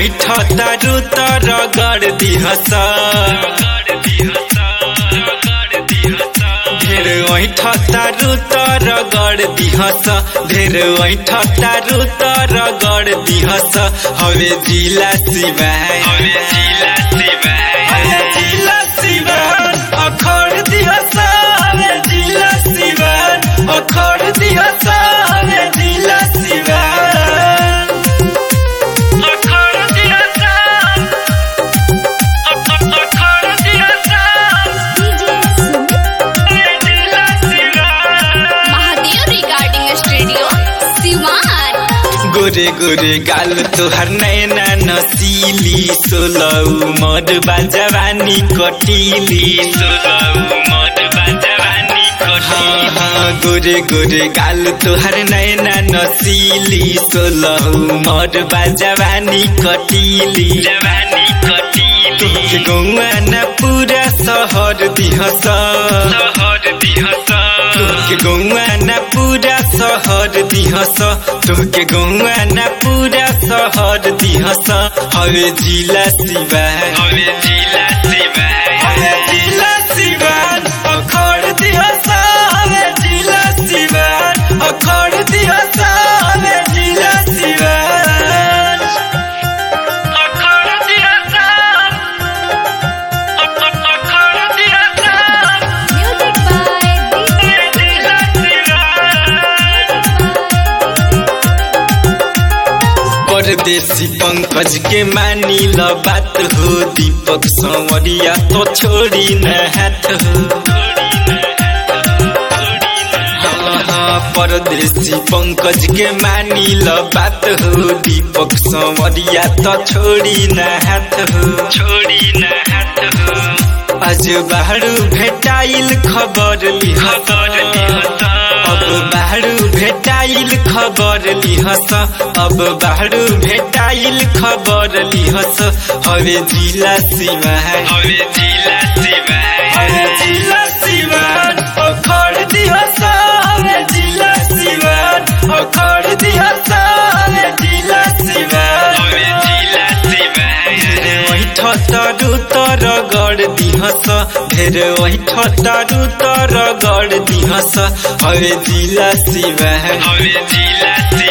ऐठ तारू तर गड़ दिहस ढेर ऐठ तारू तर गड़ दिहस ढेर ऐठ तारू तर गड़ दिहस हवे जिला शिवाय हवे जिला शिवाय हवे जिला शिवाय अखड़ दिहस हवे जिला शिवाय अखड़ दिहस हवे जिला शिवाय अखड़ दिहस अखड़ दिहस महादेव रिगार्डिंग स्टूडियो सिवान गोरे गोरे गाल तोहर नैना नसीली सोलौ मद बाजवानी कटीली सोलौ मद बाजवानी हाँ हाँ गोरे गोरे गाल तोहर नैना नसीली सोलौ मद बाजवानी कटीली जवानी कटीली तुमके गौआ न पूरा शहर दिहस शहर दिहस तुमके गौआ न पूरा शहर दिहस तुमके गौआ न पूरा शहर दिहस हवे जिला शिवाय हवे जिला शिवाय हवे जिला शिवाय अखड़ दिहस हवे जिला शिवाय अखड़ दिहस हवे जिला शिवाय अखड़ दिहस अखड़ दिहस म्यूजिक बाय परदेसी पंकज के मानी ल बात हो दीपक संवरिया तो छोड़ी न हाथ हो हाँ, हाँ, परदेसी पंकज के मानी ल बात हो दीपक संवरिया तो छोड़ी न हाथ हो छोड़ी न हाथ हो आज बाहर भेटाइल खबर लिहस अब बाहर भेटाइल खबर लिहस अब बाहर भेटाइल खबर लिहस हवे जिला शिवाय हवे जिला शिवाय हवे जिला शिवाय अखड़ दिहस हवे जिला शिवाय अखड़ दिहस हवे जिला शिवाय हवे जिला शिवाय ढेर ऐठ तारू तर गड़ दिहस ढेर ऐठ तारू तर गड़ दिहस हवे जिला शिवाय हवे जिला शिवाय